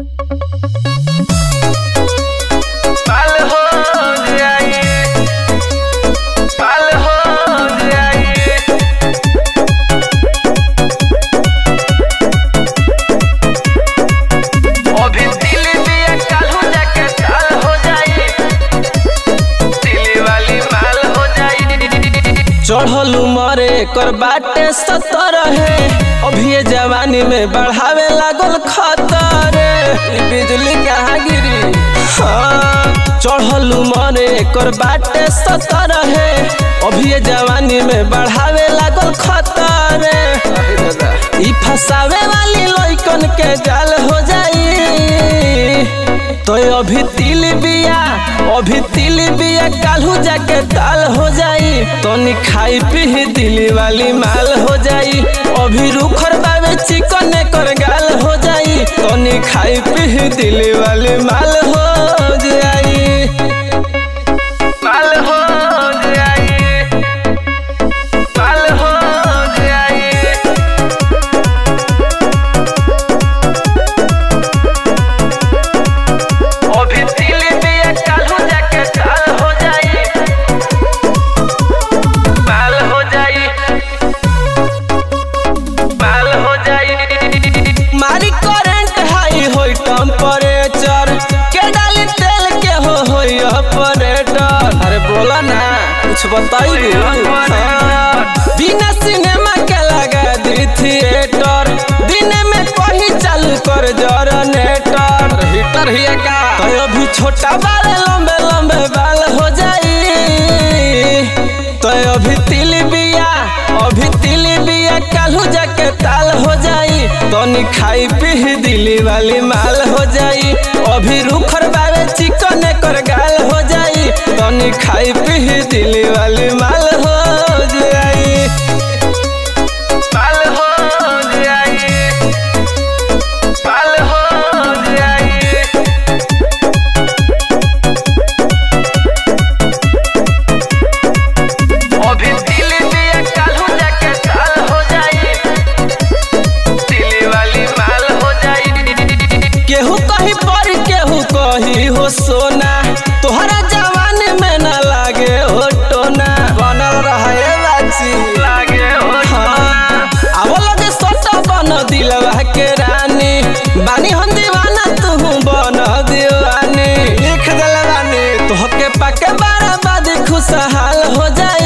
पाल हो जाए पाल हो जाए अभी दिल दिया काल हो जाके ताल हो जाए दिल वाली माल हो जाए चढ़ल उमरे कर बाटे सतर है अभी ये जवानी में बढ़ावे लागल खतर ई बिजली कहाँ गिरी हाँ चढ़ल उमरे कर बाटे सतर है अभी ये जवानी में बढ़ावे लागल खतर ई फसावे वाली लइकन के जाल हो जाई तो अभी तिल बिया अभी तिल बिया कालू जाके ताल हो जाई तनी खाई पी दिली वाली माल हो जाई अभी रुखर बाबे चिकन कर गाल हो जाई तनी खाई पी दिली वाली माल हो जाई पाल हो जाए पाल हो जाए अभी दिल दिया काल हो जाके ताल हो जाए पाल हो जाए पाल हो जाए मारी करंट हाई होई टेम्परेचर के डाली तेल के हो होई ऑपरेटर अरे बोला ना कुछ बताई बिना सिनेमा के लगा दी थिएटर दिन में कहीं चालू कर जनरेटर हीटर ही का तो अभी छोटा बाल लंबे लंबे बाल हो जाई तो अभी तिल बिया अभी तिल बिया कालू जाके ताल हो जाई तनी खाई पी दिली वाली माल हो जाई अभी रुखर बाबे चिकन कर गाल हो जाई तनी खाई पी दिली वाली माल हो जाई पाल हो जाए पाल हो जाए अभी दिल दिया काल हो जाके ताल हो जाए दिल वाली माल हो जाए केहू कहीं पर केहू कही हो सोना तोहरा जवान में न लागे हो टोना बनल रहे बाची लागे हो हाँ, आवो लगे सोटा बन दिलवा के रानी बानी हम दीवाना तू बन दीवानी लिख दिल रानी तोहके पाके बराबाद खुशहाल हो जाई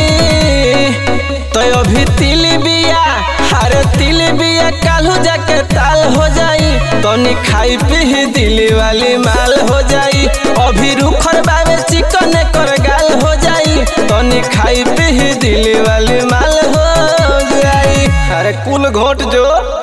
तो अभी तिल बिया अरे तिल बिया कालू जाके ताल हो जाई तनी खाई पी दिली वाली माल हो जाई अभी रुखर बाबे चिकन कर गाल हो जाई तनी खाई पी दिली वाली माल हो जाई अरे कुल घोट जो